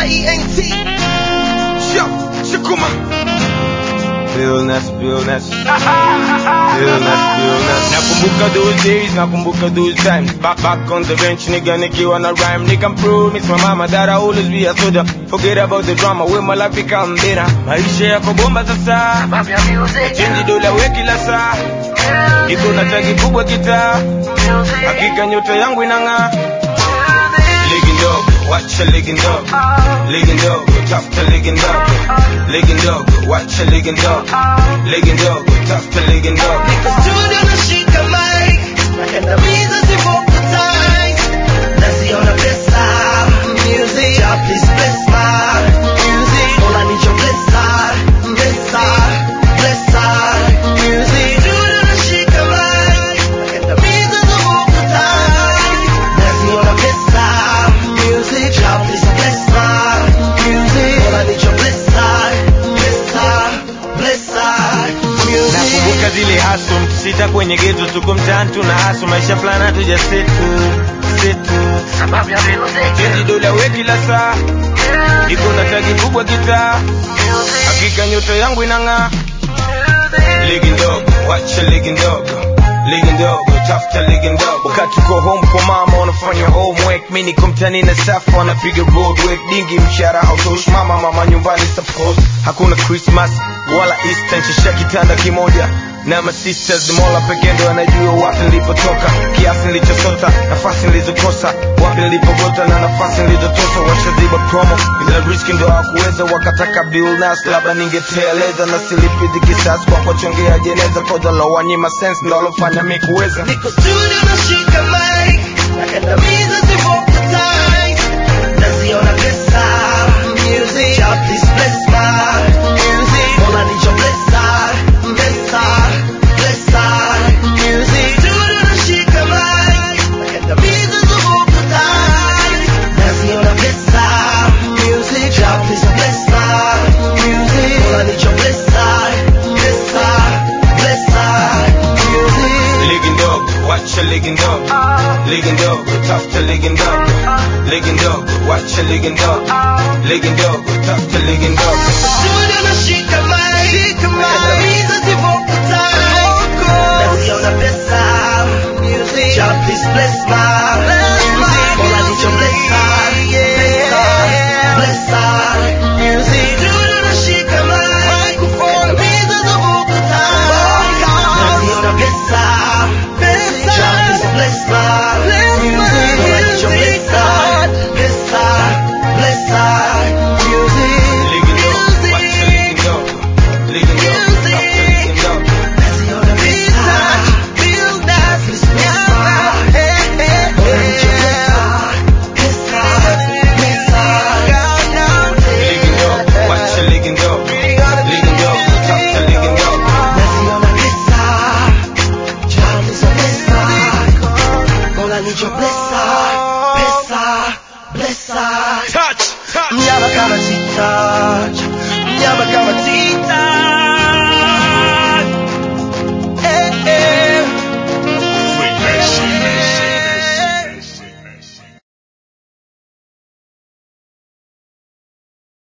G-I-E-N-T. Yo, Shakuma. Realness, realness. Realness, realness. Nakumbuka those days, nakumbuka those times. Back back on the bench, nigga, nikiwa na rhyme. Nigga, promise my mama that I always be a soldier. Forget about the drama, when my life become better. Maisha yako bomba sasa. Change dola we kila saa. Iko na tagi kubwa kitaa. Hakika nyota yangu inang'aa. Ligi ndogo, wacha ligi ndogo. Ligi ndogo, tafuta ligi ndogo. Ligi ndogo, wacha ligi ndogo. Ligi ndogo, tafuta ligi ndogo. Niko studio nashika mic. Nakandamiza zivoka tight. Naziona pesa. Music. Ja, please bless my music. All I need your blessing. Blessing. Blessing. Music. Studio nashika mic. Nakandamiza zivoka tight. Naziona pesa. Music. Ja, please bless my music. All I need your blessing. Blessing. Blessing. Music. nakumbuka zile haso sita kwenye geto tuko mtaani tuna haso maisha fulani hatuja setu setu chenji dola we kila saa iko na tagi kubwa kitaa hakika nyota yangu inang'aa ligi ndogo wacha ligi ndogo ligi ndogo tafuta ligi ndogo wakati uko home kwa mama unafanya homework mi niko mtani na safa wanapiga road work dingi mshara hautoshi mama mama nyumbani support hakuna christmas wala easter nchesha kitanda kimoja na masisters mola pekee ndo anajua wapi nilipotoka kiasi nilichosota nafasi nilizokosa wapi nilipogota na nafasi nilizotosa washaziba promo ila riski ndo hawakuweza wakataka bill nas labda ningeteleza na silipidi kisasi kwa kuwachongea jeneza koza la wanyima sense ndo alofanya mi kuweza Niko studio nashika mic, nakandamiza zivoka tight. Naziona pesa, music. Ja, please bless my music. All I need your blessing, blessing, blessing, music. Studio nashika mic, nakandamiza zivoka tight. Naziona pesa, music. Ja, please bless my music. All I need your blessing, blessing, blessing, music. ligi ndogo wacha ligi ndogo ligi ndogo tafuta ligi ndogo ligi ndogo wacha ligi ndogo ligi ndogo tafuta ligi ndogo